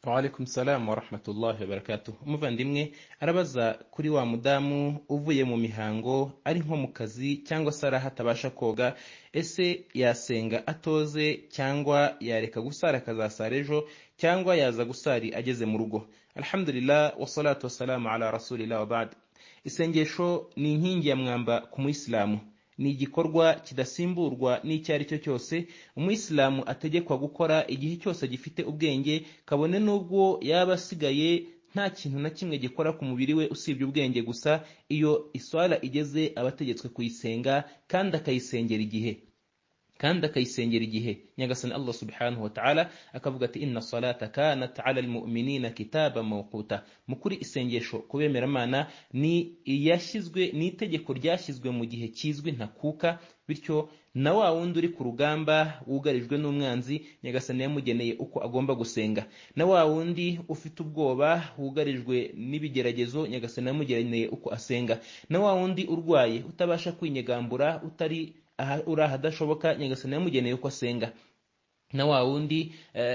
Waalaikum salam wa rahmatullahi wa barakatuh. Umuvandimwe arabaza kuri wa mudamu uvuye mu mihango ari nko mu kazi cyangwa se araho atabasha koga, ese yasenga atoze cyangwa yareka gusara akazasara ejo cyangwa yaza gusari ageze mu rugo? Alhamdulillah wassalatu wassalamu ala rasulillah wa ba'd. Isengesho ni inkingi ya mwamba ku Muislamu. ni igikorwa kidasimburwa n'icyo ari cyo cyose umuyisilamu ategekwa gukora igihe cyose gifite ubwenge kabone n'ubwo yaba asigaye nta kintu na kimwe gikora ku mubiri we usibye ubwenge gusa iyo iswara igeze aba ategetswe kuyisenga kandi akayisengera igihe kandi akayisengera igihe nyagasani allah subhanahu wa ta'ala akavuga ati inna salata kanat ala almu'minina kitaba mawquta mu kuri isengesho ku bemeramana ni iyashyizwe ni itegeko ryashyizwe mu gihe kizwi ntakuka bityo na wa wundi uri ku rugamba wugarijwe n'umwanzi nyagasani yamugeneye uko agomba gusenga na wa wundi ufite ubwoba wugarijwe n'ibigeragezo nyagasani yamugeneye uko asenga na wa wundi urwaye utabasha kwinyegambura utari uri ahadashoboka nyagasani yamugeneye uko asenga na wa wundi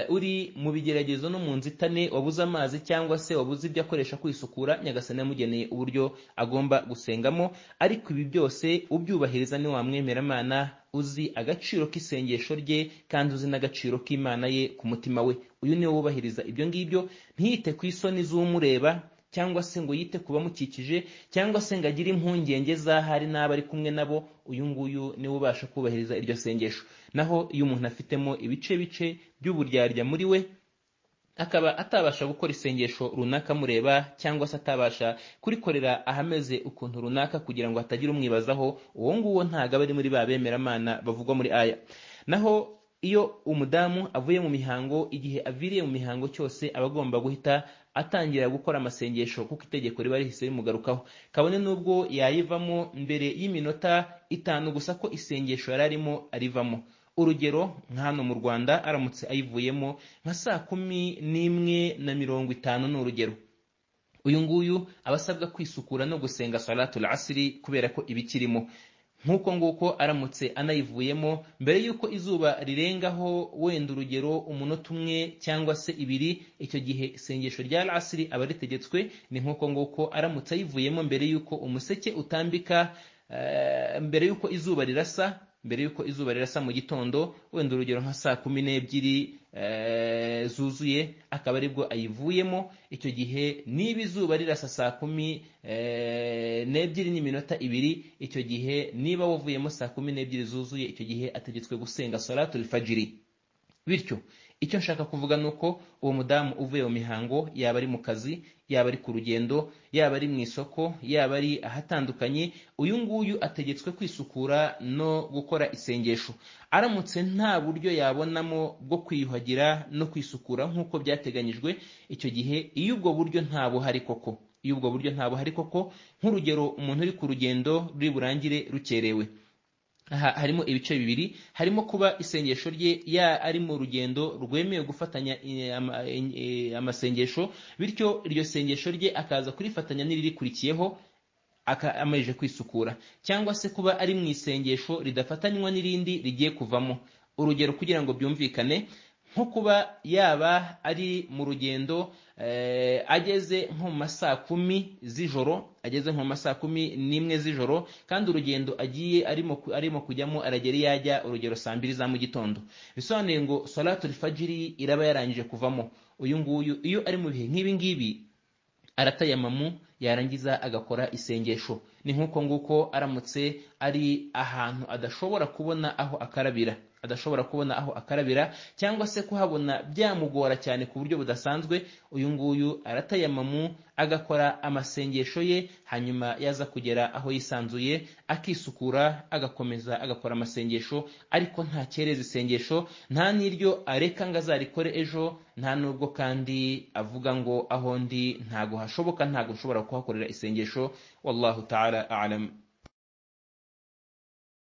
uri mu bigeragezo no mu nzitane wabuze amazi cyangwa se wabuze ibyo akoresha kwisukura nyagasani yamugeneye uburyo agomba gusengamo ariko ibi byose ubyubahiriza ni wa mwemeramana uzi agaciro k'isengesho rye kandi uzi n'agaciro k'imana ye ku mutima we uyu niwe wubahiriza ibyo ngibyo ntiyite ku isoni z'umureba cyangwa se ngo yite ku bamukikije cyangwa se ngo agire impungenge z'ahari n'abo ari kumwe nabo uyu nguyu niwe ubasha kubahiriza iryo sengesho naho iyo umuntu afitemo ibice bice by'uburyarya muri we akaba atabasha gukora isengesho runaka mureba cyangwa se atabasha kurikorera ahameze ukuntu runaka kugira ngo hatagira umwibazaho uwo nguwo ntabwo aba ari muri ba bemeramana bavugwa muri aya naho iyo umudamu avuye mu mihango igihe aviriye mu mihango cyose aba agomba guhita atangira gukora amasengesho kuko itegeko riba rihise rimugarukaho kabone n'ubwo yayivamo mbere y'iminota itanu gusa ko isengesho yari arimo arivamo urugero nka hano mu rwanda aramutse ayivuyemo nka saa kumi n'imwe na mirongo itanu ni urugero uyu nguyu aba asabwa kwisukura no gusenga salatul asiri kubera ko iba ikirimo nk'uko nguko aramutse anayivuyemo mbere y'uko izuba rirengaho wenda urugero umunota umwe cyangwa se ibiri icyo gihe isengesho rya asiri aba ritegetswe ni nk'uko nguko aramutse ayivuyemo mbere y'uko umuseke utambika mbere y'uko izuba rirasa mbere y'uko izuba rirasa mu gitondo wenda urugero nka saa kumi n'ebyiri zuzuye akaba aribwo ayivuyemo icyo gihe niba izuba rirasa saa kumi n'ebyiri n'iminota ibiri icyo gihe niba wavuyemo saa kumi n'ebyiri zuzuye icyo gihe ategetswe gusenga soratul fajiri bityo icyo nshaka kuvuga ni uko uwo mudamu uvuye mu mihango yaba ari mu kazi yaba ari ku rugendo yaba ari mu isoko yaba ari ahatandukanye uyu nguyu ategetswe kwisukura no gukora isengesho aramutse nta buryo yabonamo bwo kwiyuhagira no kwisukura nk'uko byateganyijwe icyo gihe iyo ubwo buryo nta buhari koko iyo ubwo buryo nta buhari koko nk'urugero umuntu uri ku rugendo ruri burangire rukerewe aha harimo ibice bibiri harimo kuba isengesho rye ya ari mu rugendo rwemewe gufatanya amasengesho bityo iryo sengesho rye akaza kurifatanya n'iririkurikiyeho amaze kwisukura cyangwa se kuba ari mu isengesho ridafatanywa n'irindi rigiye kuvamo urugero kugira ngo byumvikane nko kuba yaba ari mu rugendo ageze nko mu masaa kumi z'ijoro ageze nko mu masaa kumi n'imwe z'ijoro kandi urugendo agiye arimo kujyamo aragera iyo ajya urugero saa mbiri za mu gitondo bisobanuye ngo soratul fajiri iraba yarangije kuvamo uyu nguyu iyo ari mu bihe nk'ibi ngibi aratayamamu yarangiza agakora isengesho ni nk'uko nguko aramutse ari ahantu adashobora kubona aho akarabira adashobora kubona aho akarabira cyangwa se kuhabona byamugora cyane ku buryo budasanzwe uyu nguyu aratayamamu agakora amasengesho ye hanyuma yaza kugera aho yisanzuye akisukura agakomeza agakora amasengesho ariko ntakereza isengesho nta n'iryo areka ngo azarikore ejo nta n'ubwo kandi avuga ngo aho ndi ntago hashoboka ntago nshobora kuhakorera isengesho wallahu ta'ala alam